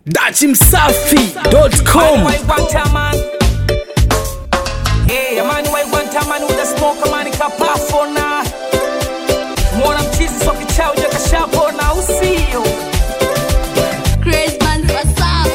dachimsafi.com Why one time man? Hey, a man why one time man with a smoke a man kapafona. Mwana mchizi so kichao ja kashapona usio. Crazy man for sound.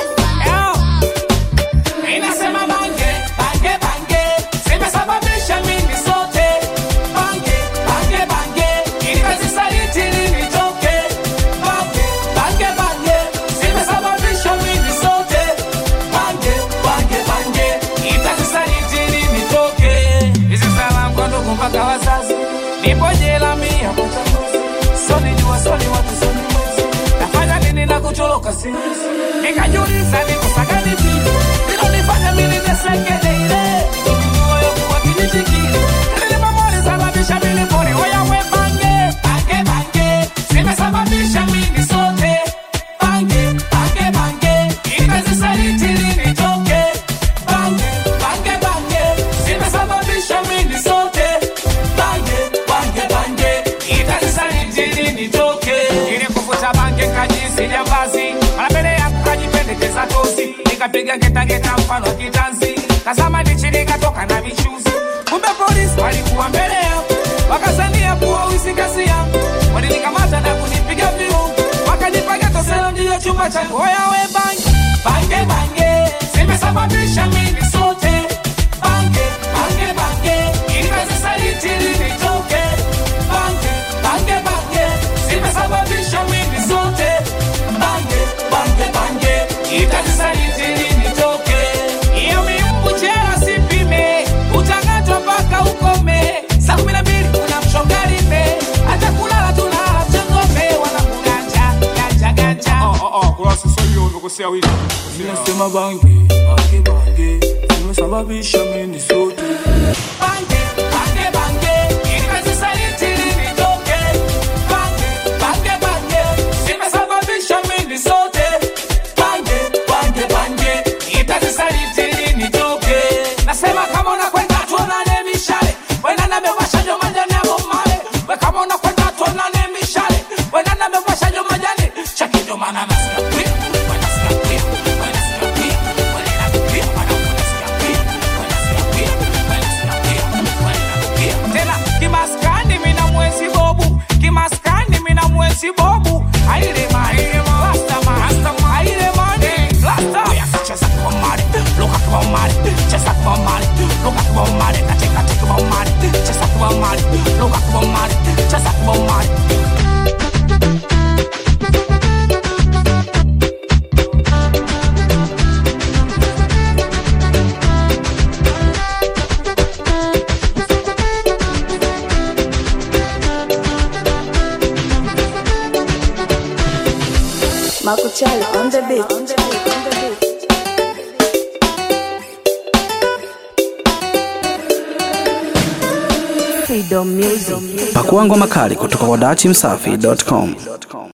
Inasema bange, bange, bange. Zimesababisha mimi sote. Bange, bange, bange. Ili kazi saliti nitoke. Bange, bange, bange. Zimesababisha mimi sote. Bange, bange, bange. Ili kazi saliti nitoke. Hizi salamu kwa ndugu mpaka wazazi. Nipo jela mia kwa chaguzi. Soni jua, soni watu, soni mwezi. Nafanya nini na kutoroka siwezi. Nikajiuliza nikosa gani vile. Ilonifanya mimi niteseke daily. Moyo kuwa kijiji kile. Nilipomwona sababisha mimi pone. Oya we bange, bange, bange. Zimesababisha mimi sote. Bange, bange, bange. Ikazisaliti nitoke. Bange, bange, bange. Zimesababisha mimi sote. Bange, bange, bange. Ikazisaliti nitoke. Ili kuvuta bange kajisi jambazi. Mara mbele yangu kajipendekeza tozi. Nikapiga getageta mfano wa kitanzi. Kazama ndichi nikatoka na michuzi. Kumbe polisi walikuwa mbele yangu. Wakazania kuwa wizi kazi yangu. Walinikamata na kunipiga viu. Wakanipaga toselo ndiyo chumba changu. Oya we bange, bange, bange. Zimesababisha mimi sote. Bange, bange, bange. Ili kazi saliti nitoke. Bange, bange, bange. Zimesababisha mimi sote. Bange, bange, bange. Ili kazi saliti nitoke. Iyo miumbu jela sipime. Utang'atwa mpaka ukome. Saa kumi na mbili kuna mshongalime. Hata kulala tunalala changome. Wanakuganja, ganja, ganja. kurasa hiyo umekosea wiki Nasema bangi, bangi, bangi Zimesababisha mimi sote Bange, bange, bange. Ili kazi saliti nitoke. Bange, bange, bange. Zimesababisha mimi sote. Bange, bange, bange. Ili kazi saliti nitoke. Nasema kama unakwenda tuonane mishale. Wena na mewasha jo majani ya bomale. We kama unakwenda tuonane mishale. Wena na mewasha jo majani. Chaki ndo maana nasikia kwia. Wena sikia kwia. Wena sikia kwia. Wena sikia kwia. Wena sikia kwia. Wena sikia kwia. Wena sikia kwia. Wena sikia kwia. Tena kimaskani mina mwezi bobu. Kimaskani mina mwezi bobu. Aile ma, aile ma. Rasta ma, rasta ma. Aile ma, ne. Rasta. Oya, cheza kwa mali. Luka kwa mali. Cheza kwa mali. Luka kwa mali. Katika tika kwa mali. Cheza kwa mali. Luka kwa mali. Cheza kwa mali. Marco Charlie on the beat. On the beat. On the beat. Freedom Music. pakua ngoma kali kutoka kwa dachimsafi.com